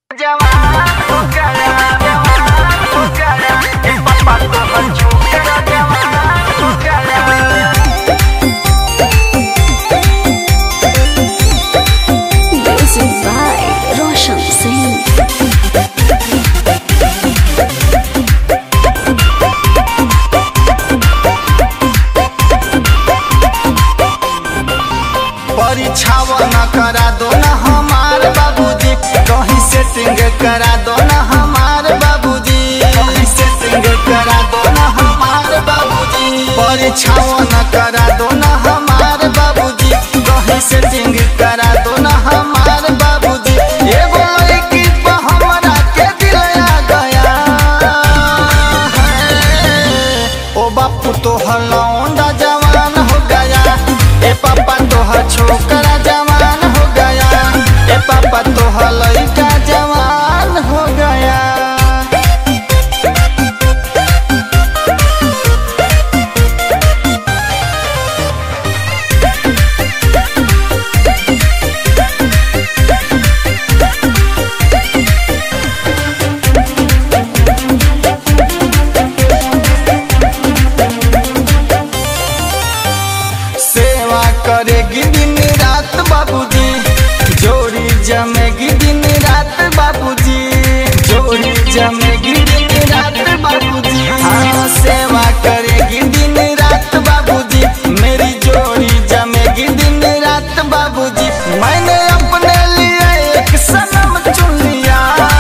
Music by Roshan Singh. परीक्षाव न करा दो न हमार बाबूजी कहीं सेटिंग करा दो न हमार बाबूजी कहीं सेटिंग करा दो न हमार बाबूजी परीक्षाव न करा दो न हमार बाबूजी कहीं सेटिंग करा दो न हमार बाबूजी एगो लड़की पे हमरा के दिल आ गया है। ओ बापू तो हलौंडा जवान हो गया ए पापा तो छोकरा जवान हो गया ए पापा तो लड़का जवान हो गया सेवा करेगी दिन रात बाबूजी जोड़ी जमेगी दिन रात बाबूजी जोड़ी जमेगी दिन रात बाबूजी हाँ सेवा करेगी दिन रात बाबूजी मेरी जोड़ी जमेगी दिन रात बाबूजी मैंने अपने लिए एक सनम चुन लिया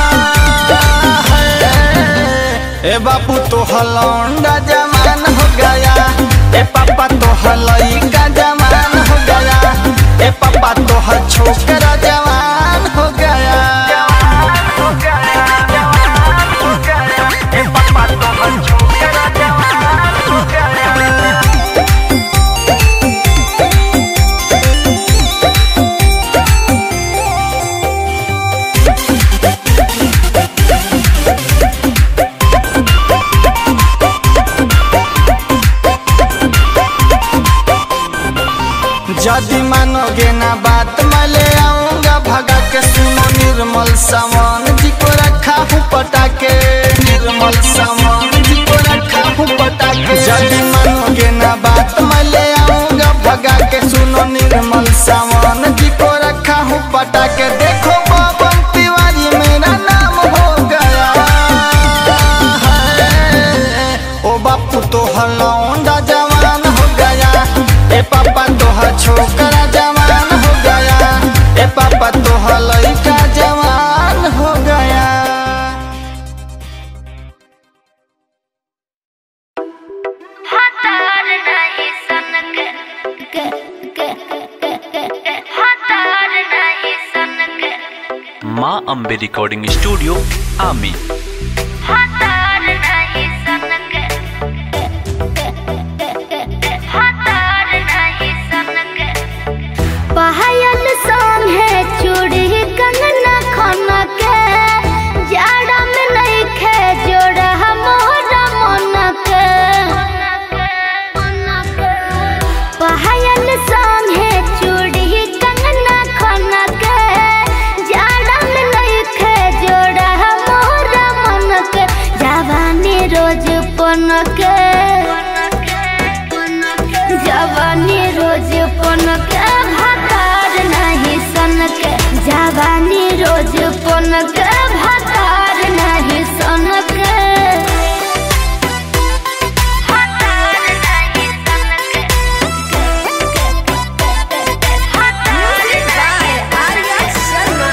है ए बापू तो हलौंडा जवान हो गया ए पापा तो हलैका जवान हो गया ए पापा तो ह छोकरा जवान हो गया ए पापा तो ह छोकरा जवान हो गया यदि मानोगे ना बात मैं ले आऊंगा भगा के सुनो निर्मल सामान जी को रखा हूँ पटा के निर्मल सामान जी को रखा हूँ पटा के यदि मानोगे ना बात मैं ले आऊंगा भगा के सुनो निर्मल सामान जी को रखा हूँ पटा के देखो बाबन तिवारी मेरा नाम हो गया है ओ बापू तो हलौंडा जवान हो गया ए पापा तो ह छोकरा जवान हो गया ए पापा तो ह लड़का जवान हो गया हतार नहीं सनक के के के के हतार नहीं सनक माँ अम्बे रिकॉर्डिंग स्टूडियो आमी हतार नहीं सनक हतार नहीं सनक पायल संग है चूड़ी कंगना खाना के जाड़ा में नहीं खे जोड़ा मोरा मन के पायल संग है चूड़ी कंगना खाना के जाड़ा में नहीं खे जोड़ा मोरा मन के जवानी रोज पन के जवानी रोज पन के भातार नहीं सन के जवानी रोज पन के भातार नहीं सन के भातार नहीं सन के भातार नहीं आर्या शर्मा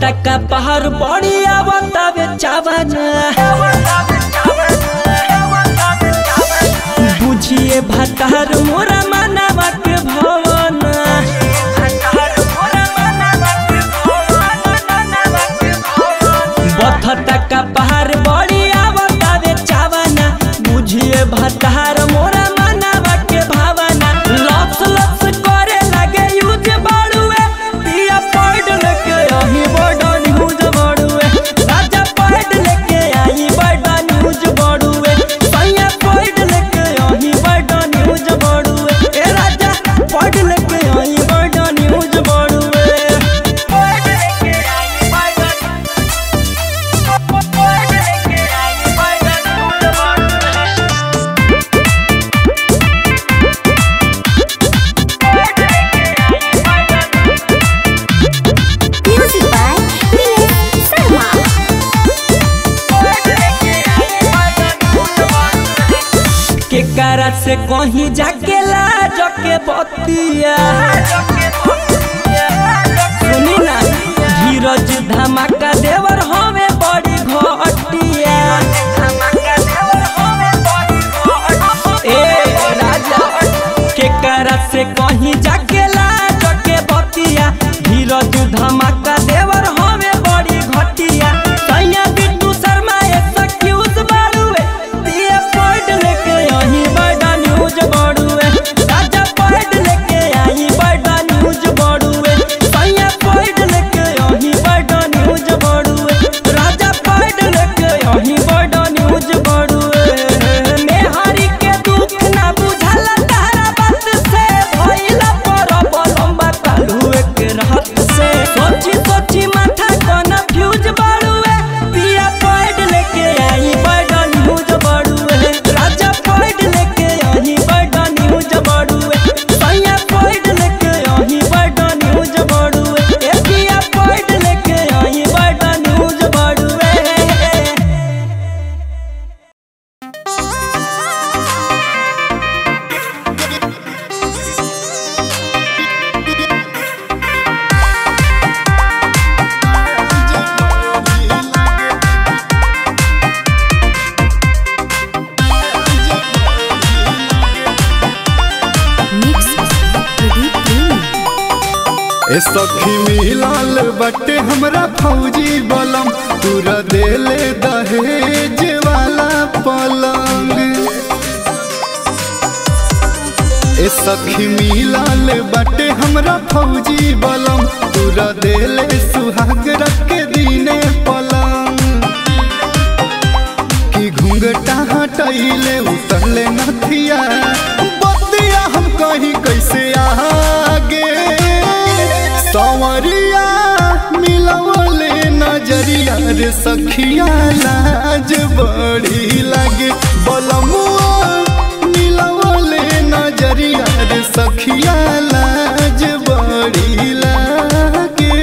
टका पहाड़ बड़ी आवतावे चावना बुझिए भतार मोरा मानवा के भवन बथ टका पहाड़ बड़ी आवतावे चावना बुझिए भतार मोरा मानवा के भावना लप्स लप्स करे लगे यूज बाड़ुए दिया पॉइंट लेके आई बड़ा न्यूज बाड़ुए राजा पॉइंट लेके आई बड़ा न्यूज बाड़ुए सैया पॉइंट लेके आई बड़ा न्यूज बाड़ुए ए राजा पॉइंट लेके आई बड़ा न्यूज बाड़ुए Music by Milen Sarma. के करा से कहीं जाके लाज के बतिया सुनी ना धीरज धमाका देवर हमें बड़ी घटिया ए राजा के करा से कहीं जाके लाज के बतिया धीरज धमाका देवर हमें बड़ी घटिया सैया बिट्टू शर्मा एक्सक्यूज बाड़ुए दिए पॉइंट लेके आई बड़ा न्यूज बाड़ुए राजा पॉइंट लेके आई बड़ा न्यूज बाड़ुए सैया पॉइंट लेके आई बड़ा न्यूज बाड़ुए राजा पॉइंट लेके आई बड़ा न्यूज बाड़ुए मेहारी के दुख ना बुझला तारा बात से भइला पर लंबा कालू एक रात से सोची सोची माथा कोना फ्यूज बाड़ुए पिया पॉइंट लेके आई बड़ा न्यूज बाड़ुए राजा पॉइंट लेके आई बड़ा न्यूज बाड़ुए सैया पॉइंट लेके आई बड़ा न्यूज बाड़ुए ए पिया पॉइंट लेके आई बड़ा न्यूज बाड़ुए Mix Pradeep Premi. ए सखी मिलाल बटे हमरा फौजी बलम पूरा देले दहेज वाला पलंग ए सखी मिलाल बटे हमरा फौजी बलम पूरा देले सुहाग रख के दीने पलंग कि घूंघटा हटैले उतरले नथिया बतिया हम कहीं कैसे आगे संवरिया मिलवले नजरिया रे सखिया लाज बड़ी लागे बलमुआ मिलवले नजरिया रे सखिया लाज बड़ी लागे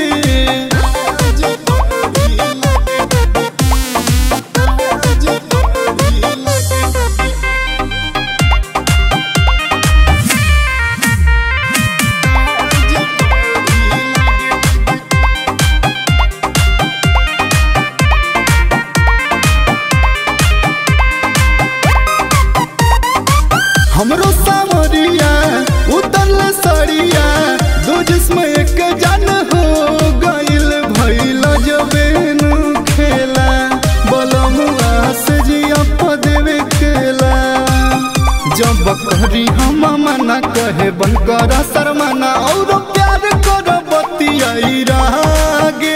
हमरो सावरिया उतरल सड़िया दो जिसम एक जान हो गइल भइल जबेन खेला बलमुआ से जिया पदेवे खेला जब करी हम मना कहे बन कर शर्माना और प्यार कर बतियाई रागे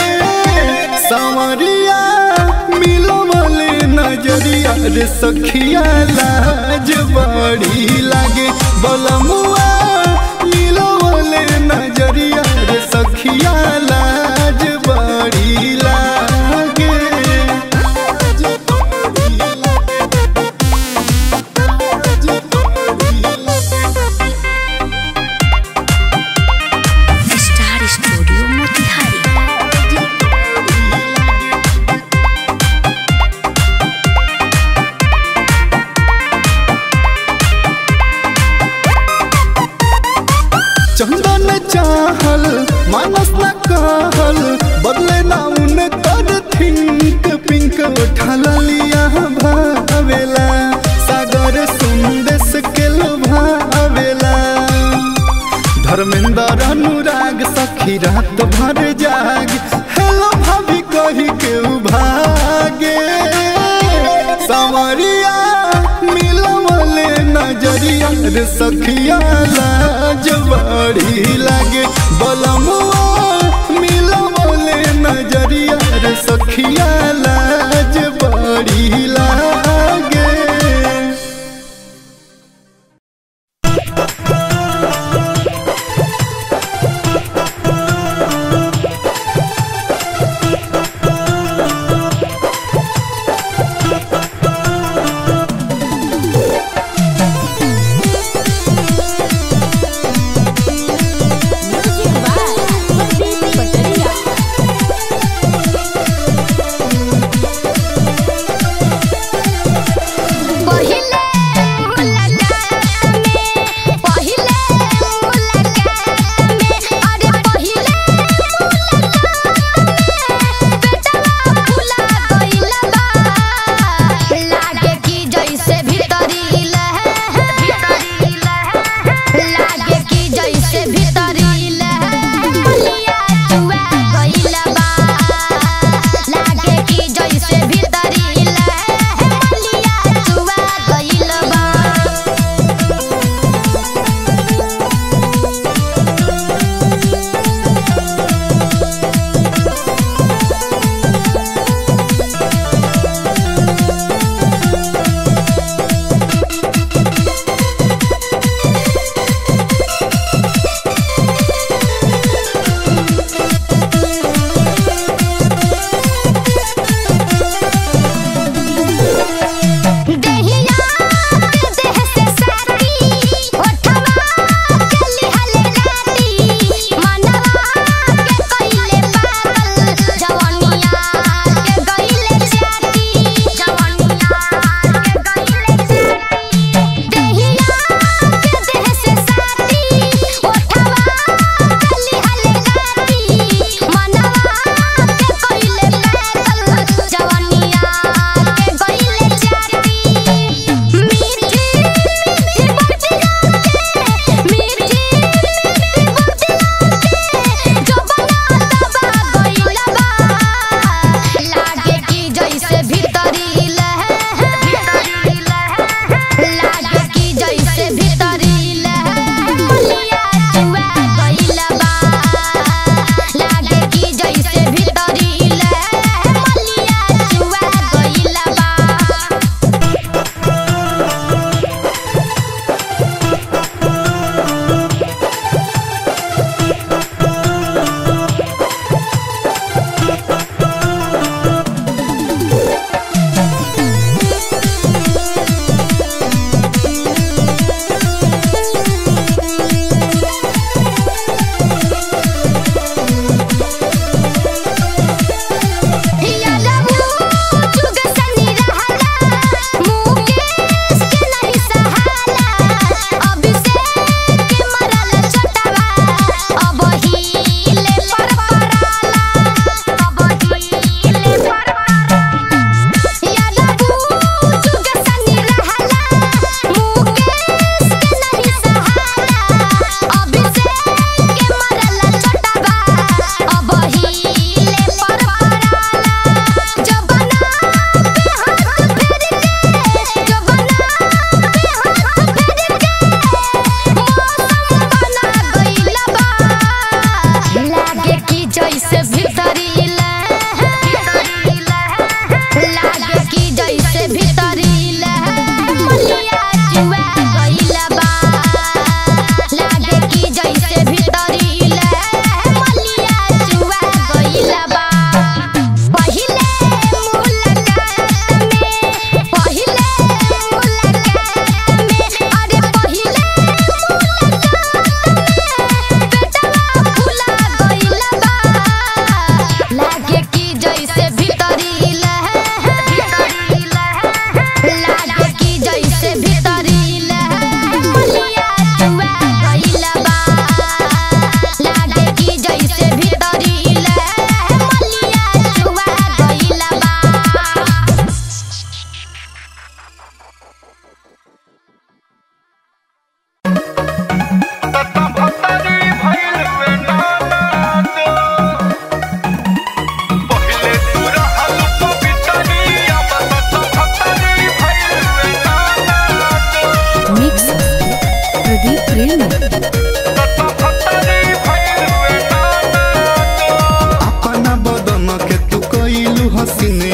संवरिया मिलवले नजरिया रे सखिया लाज बड़ी लागे बलमुआ मिलवले नजरिया रे सखिया लाज बड़ी लागे Star Studio Motihari. चंदन चाहल मानस न कहल बदले रात भर जागे हेलो भाभी कही के उ भागे सावरिया मिलवले नजरिया रे सखिया लाज बड़ी लागे बलमुआ मिलवले नजरिया रे सखिया लाज बड़ी लागे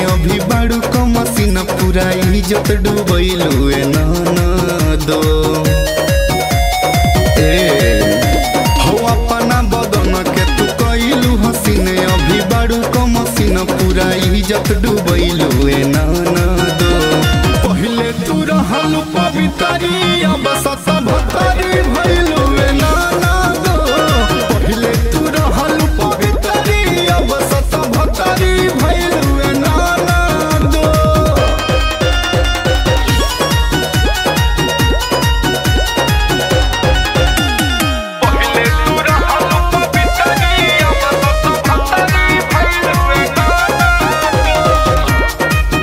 अभी बाड़ू क मसीन पूरा इज्जत डूबैलू ए ननदो ए हो अपना बदन के तू कैलू हसीने अभी बाड़ू क मसीन पूरा इज्जत डूबैलू ए ननदो पहिले तू रहल पवितरी अब सत भतरी भैलू ए ननदो पहिले तू रहल पवितरी अब सत भतरी भैलू ए ननदो पहिले तू रहल पवितरी अब सत भतरी भैलू ए ननदो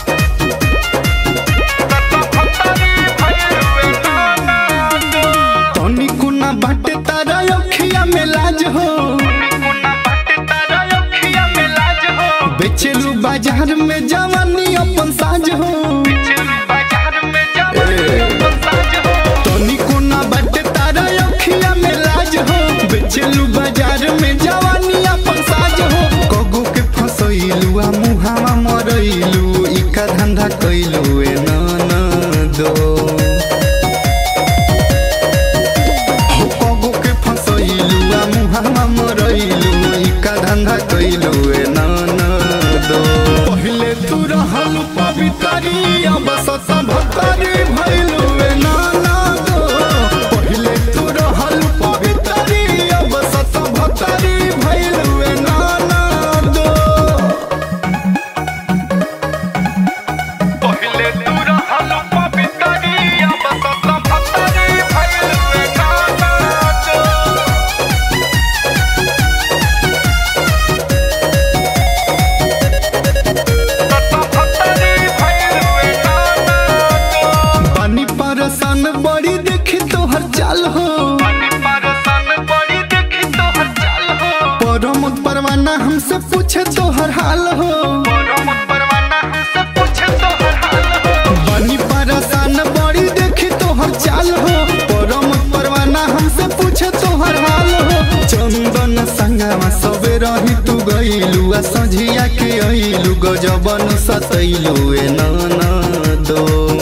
तनी कुना बाटे तारा अखिया में लाज हो बेचलू बाजार में जवानी अपन साज हो तनी कुना बाटे तारा अखिया में लाज हो बेचलू बाजार में जवानी अपन साज हो कगो के फसैलू आ मुहावा मरैलू इका धंधा कैलू ए ननदो हो कगो के फसैलू आ मुहावा मरैलू इका धंधा कैलू ए ननदो पहिले तू रहल पवितरी अब सत भतरी भैलू ए ननदो पहिले तू रहल पवितरी अब सत भतरी भैलू ए ननदो पहिले तू रहल पवितरी अब सत भतरी भैलू ए ननदो बानी परसान बड़ी देखी तोहर चाल हो परमत परवाना हमसे पूछे तोहर हाल हो बानी परसान बड़ी देखी तोहर चाल हो परमत परवाना हमसे पूछे तोहर हाल हो चंदन संगमा सबे रही तू गईलू आ सझिया के अइलू गजबन सतैलू ए ननदो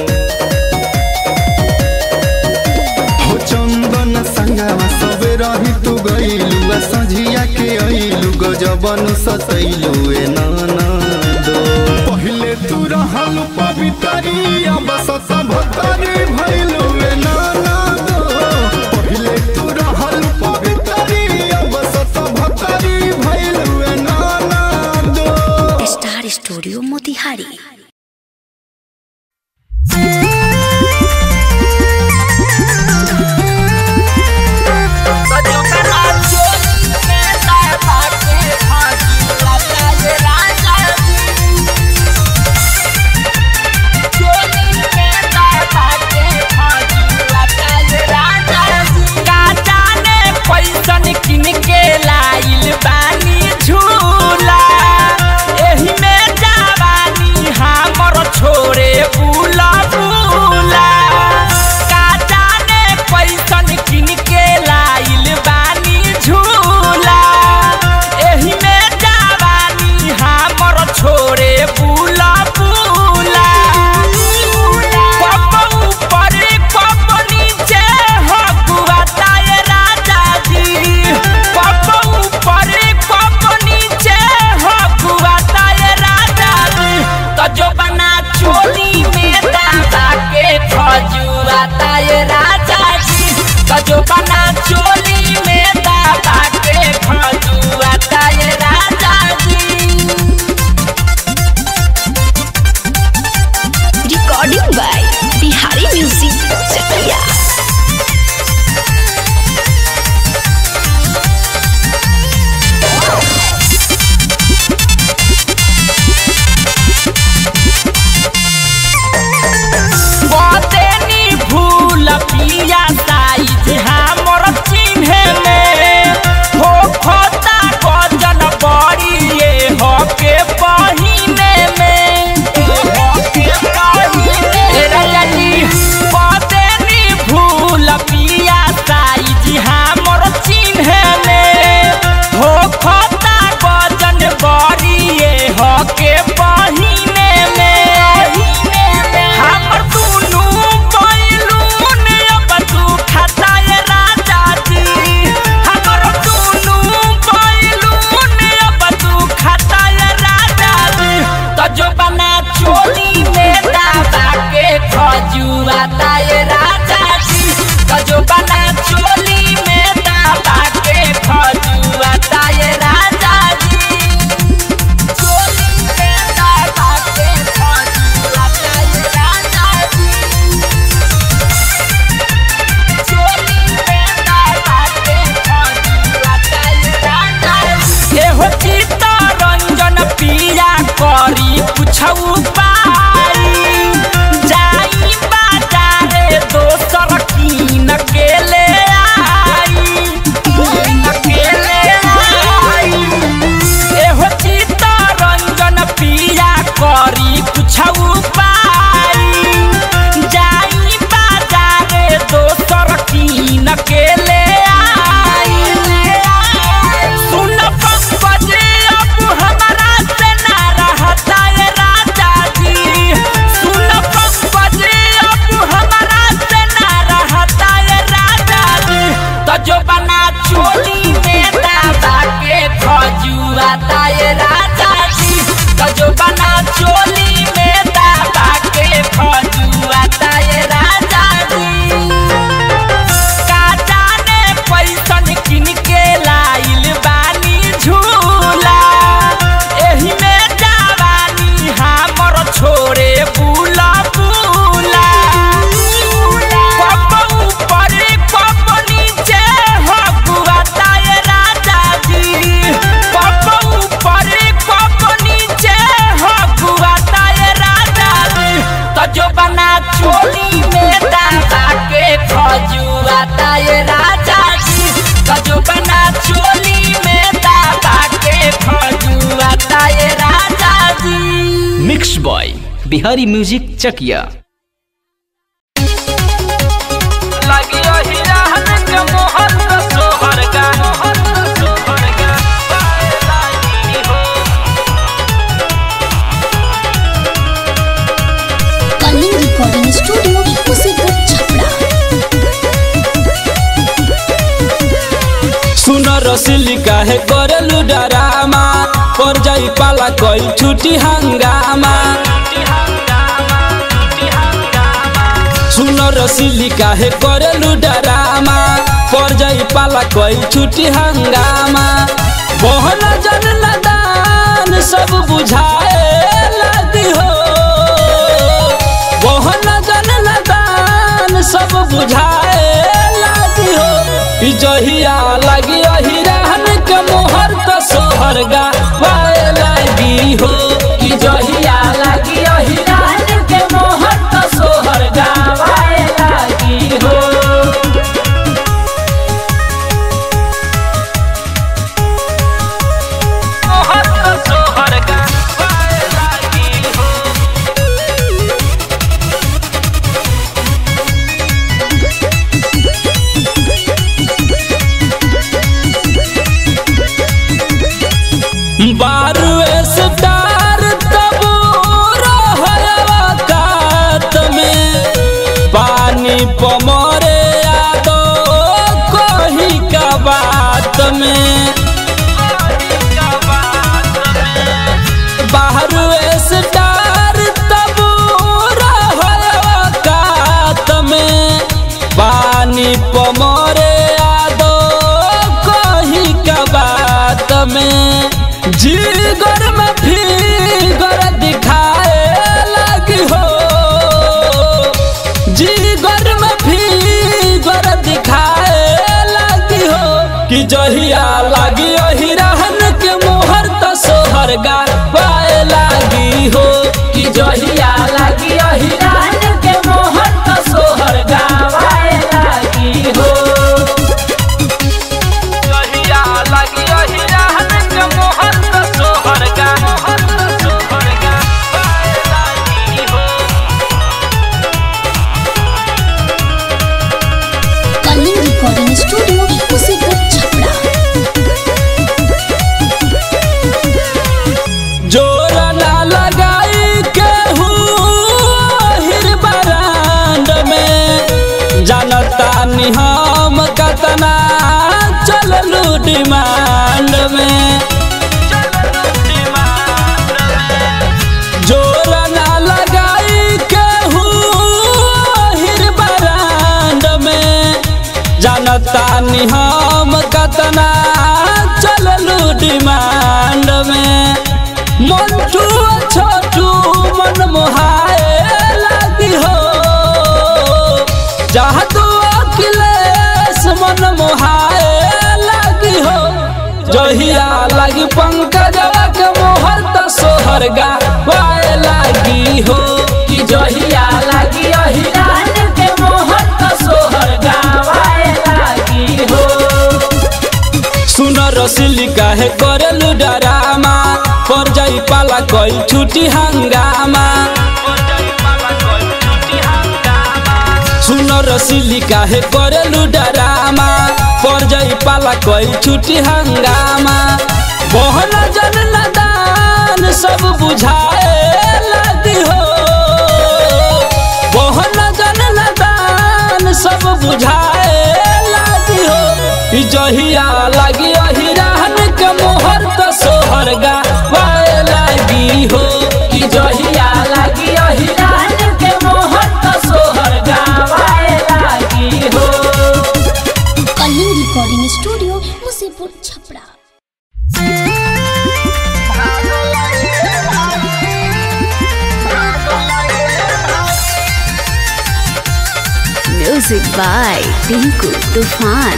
हो चंदन संगमा सबे रही तू गईलू आ सझिया के अइलू गजबन सतैलू ए ननदो पहिले तू रहल पवितरी अब सत भतरी भइलू ए ननदो पहिले तू रहल पवितरी अब सत भतरी भइलू ए ननदो स्टार स्टूडियो मोतिहारी पैसन किन के लाइल बानी झूला एही में जवानी हा कुछ उपाय जाई बाजारे दोसर कीन के ले आई कीन के ले आई एहो चित्तरंजन पिया करी कुछ उपाय जाई बाजारे दोसर कीन के ले आई सुन पंकजे अब हमारा से ना रहता ये राजा जी सुन पंकजे अब हमारा से ना रहता ये राजा जी तो जो बना चोली में दादा के खजुआता ये राजा जी तो जो बना चोली में दादा के खजुआता ये राजा जी का जाने पैसन किन के लाइल बानी झूला एही में जवानी हमर छोड़े बुला बुला कप ऊपर कप नीचे हो गुआता ये राजा जी कप ऊपर कप नीचे हो गुआता ये राजा जी तो जो बना चोली में दादा के खजुआता ये राजा जी तो जो बना चोली में दादा के खजुआता ये राजा जी mix by Bihari music Chakia लगियो हिराहन के मोहन का सोहर गा सोहर गा लागी हो कलिंग रिकॉर्डिंग स्टूडियो मुसीबत छपरा सुन रसिली काहे करलु डरामा पर जाई पाला कोई छुटी हंगामा सुन रसिली काहे करलु डरामा पर जाई पाला कोई छुटी हंगामा बहन जन लदान सब बुझाए लगी हो बहन जन लदान सब बुझाए लगी हो ई जहिया लगी अही रहन के मोहर तो सोहर गा वाए लगी हो ई जहिया लगी अही रहन के मोहर तो सोहर गा वाए लगी हो मोहर तो सोहर गा वाए लगी हो बारू स्टार तब रहवा कात में पानी पमरे यादो कही का बात में बाहरू स्टार तब रहवा कात में पानी पमरे यादो कही का बात में जीगर में फिगर दिखाए लगी हो जीगर में फिगर दिखाए लगी हो कि जहिया लगी अही रहन के मोहर तो सोहर गा पाए लगी हो कि जहिया लगी अही रहन के मोहर तो सोहर गा पाए लगी हो जहिया लगी अही रहन के मोहर तो सोहर गा मोहर तो सोहर गा पाए लगी हो कलिंग रिकॉर्डिंग स्टूडियो मुसीबत छपरा जोर ना लगाई केहू हिर बरांड में जानता नि हम कतना चललू डिमांड में जोर ना लगाई केहू हिर बरांड में जानता नि हम कतना चललू डिमांड में मंटू छोटू मन मोहाए लगी हो जहाँ तू अखिलेश मन मोहाए लगी हो जहिया लगी जहिया लागी अहिरान के मोहन का सोहर गावाए लागी हो सुन रसिली काहे करेलु डरामा पर जाई पाला कोई छुटी हंगामा सुन रसिली काहे करेलु डरामा पर जाई पाला कोई छुटी हंगामा बहन जन नदान सब बुझाए लगी हो बहन जन नदान सब बुझाए लगी हो ई जहिया लागी अहिरान के मोहर तो सोहर गावाए लागी हो ई जहिया लागी अहिरान के मोहर तो सोहर गावाए लागी हो Kaling recording studio Musipur Chhapra music by Tinku Toofan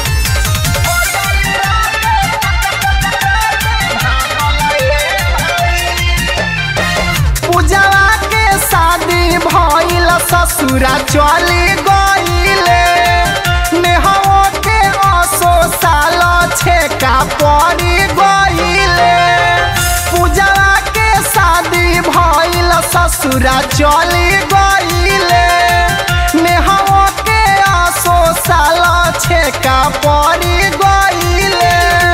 पूजवा के शादी भइल ससुरा चली गइले नेहवा के असो साल छेका पड़ी गइले पूजवा के शादी भइल ससुरा चली गइले नेहवा के असो साल छेका पड़ी गइले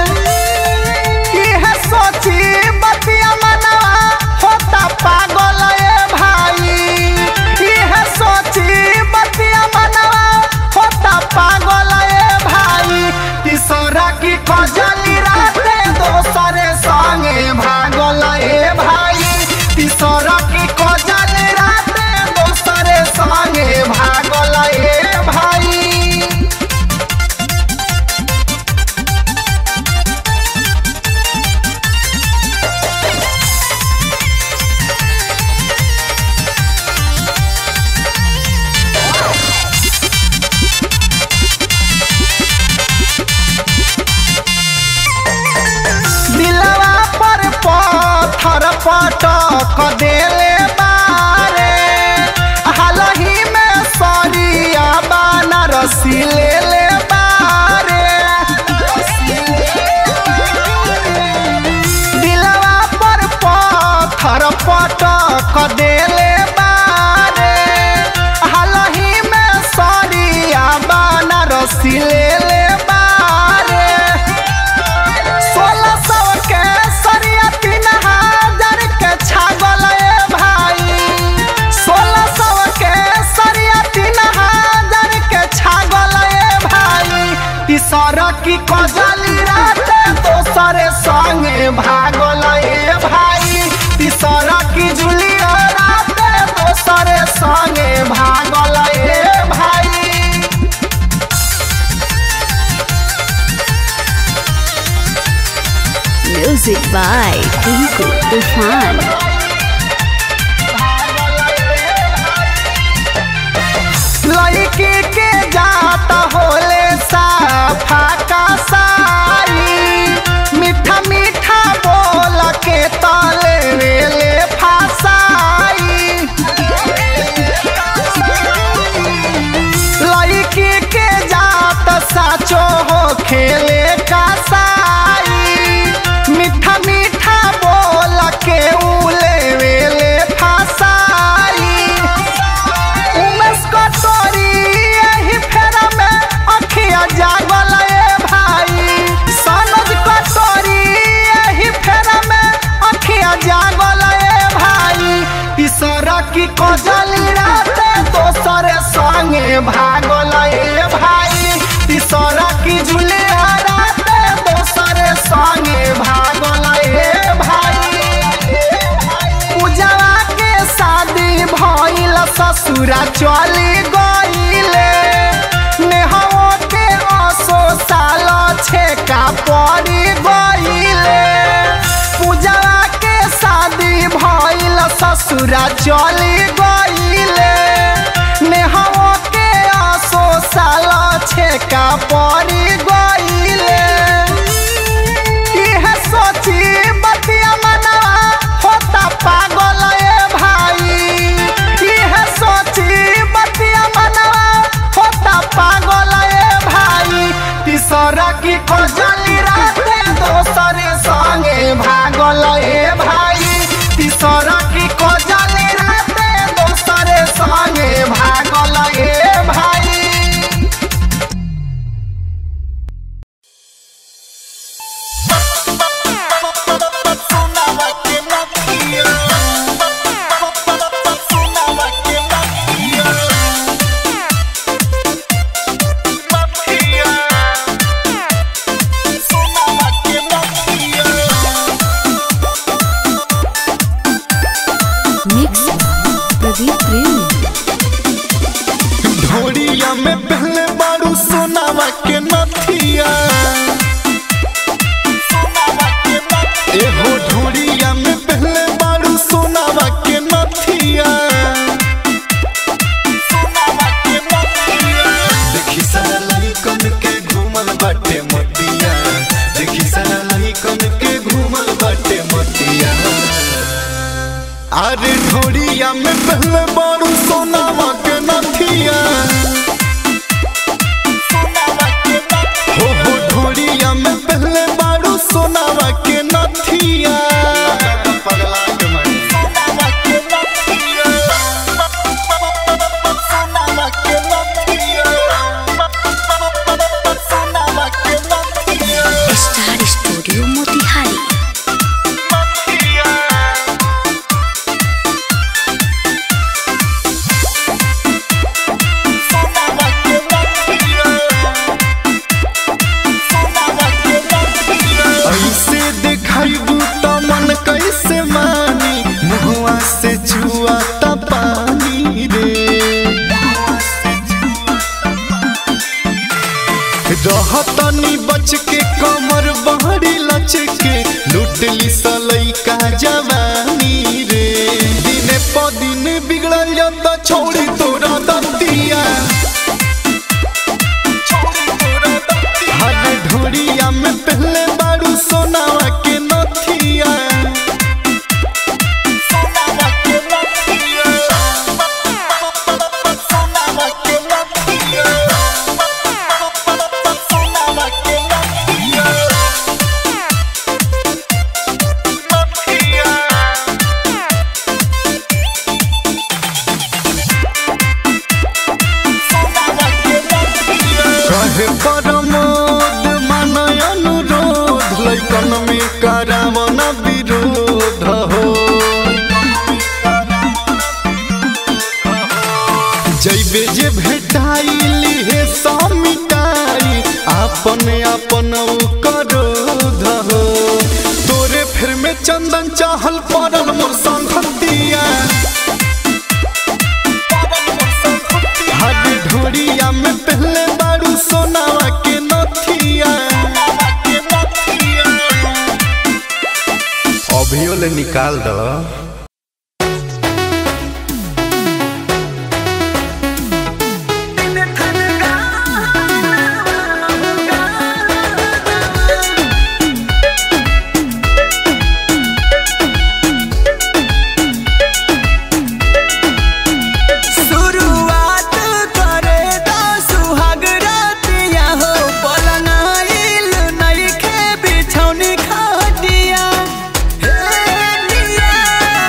इहे सोची बतिया मनवा होता पागल ए भाई इहे सोची बतिया मनवा होता पागल ए भाई तीसरा की कजली राते दोसरे संगे भागल ए भाई तीसरा की कजली राते दोसरे संगे भागल ए भाई दिलवा पर पत्थर पटक देले बारे हालही में सरिया बनारसी ले ले बारे दिलवा पर पत्थर पटक देले बारे हालही में सरिया बनारसी ले ले बारे सोलह सौ के सरिया तीन हजार के छागल ए भाई सोलह सौ के सरिया तीन हजार के छागल ए भाई तीसरा की कजली राते दोसरे संगे भागल ए भाई तीसरा की जुलिया राते दोसरे संगे भागल ए भाई म्यूजिक बाय टिंकू तूफान लड़की के जाता होले साफा का साई मीठा मीठा बोल के तले वेले फासाई लड़की के जात साचो हो खेले का साई मीठा मीठा बोल के उले वेले फासाई उमेश कटोरी एही फेरा में अखिया जागल ए भाई सनज कटोरी एही फेरा में अखिया जागल ए भाई तीसरा की कजली राते दोसरे संगे भागल ए भाई तीसरा की जुलिया राते दोसरे संगे भागल ए भाई पूजवा के शादी भइल ससुरा चली गइले नेहवा के असो साल छेका पड़ी गइले पूजवा के शादी भइल ससुरा चली गइले नेहवा के असो साल छेका पड़ी गइले इहे सोची बतिया मनवा होता पागल ए भाई एजी प्रेम ढोड़िया में पहले बारू सोनावा के नथिया एहो ढोड़िया में पहले बारू सोनावा के नथिया देखी सारा लड़कन के घूमल बाटे मतिया देखी सारा लड़कन के घूमल बाटे मतिया अरे ढोड़िया में पहले बारू सोनावा के नथिया हो हो ढोड़िया में पहले बारू सोनावा के नथिया स्टार स्टूडियो मोतिहारी ऐसे दिखाइबू त मन कैसे मानी मुहुआ से छुआ त पानी रे रहतनी बच के कमर बहरी लच के लुटली सलई का जवानी रे दिने प दिन बिगड़ल जाता छोड़ी तोरा दतिया हर ढोड़िया में पहले बारू सोनावा के नथिया कहे परमोद मानय अनुरोध लैकन में करावन विरोध हो जैबे जे भेटाइली हे सब मिटाई आपन आपन करोध हो तोरे फिर में चंदन चाहल पड़ल मोर संगतिया हर ढोड़िया में पहले बारू सोनावा के नथिया अभियो ले निकाल दो शुरुआत करे दा सुहाग रातिया हो पलंगाइल नइखे बिछौनी खाटिया हे निया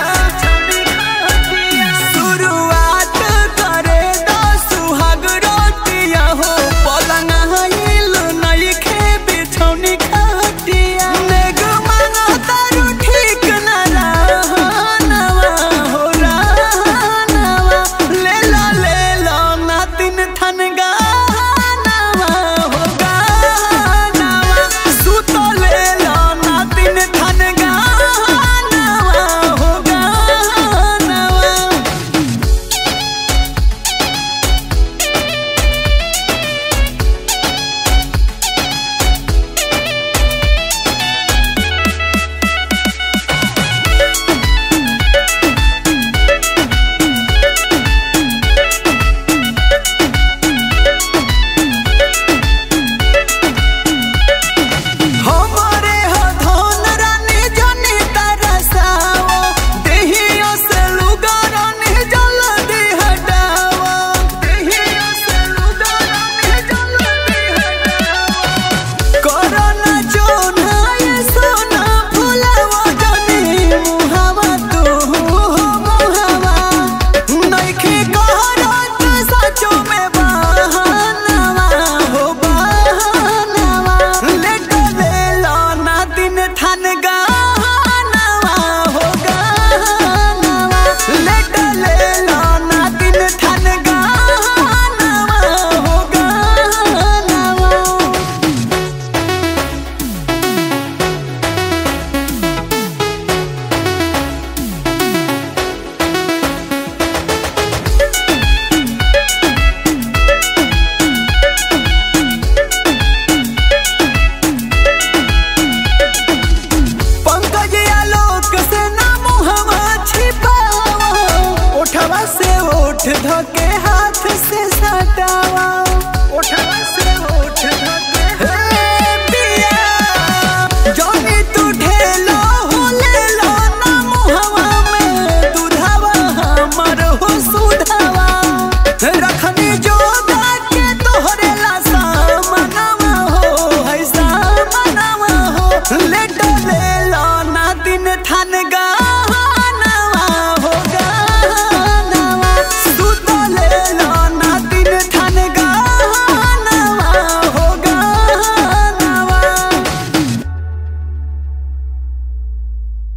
ओठ धके हाथ से सटावा ओठ से ओठ धके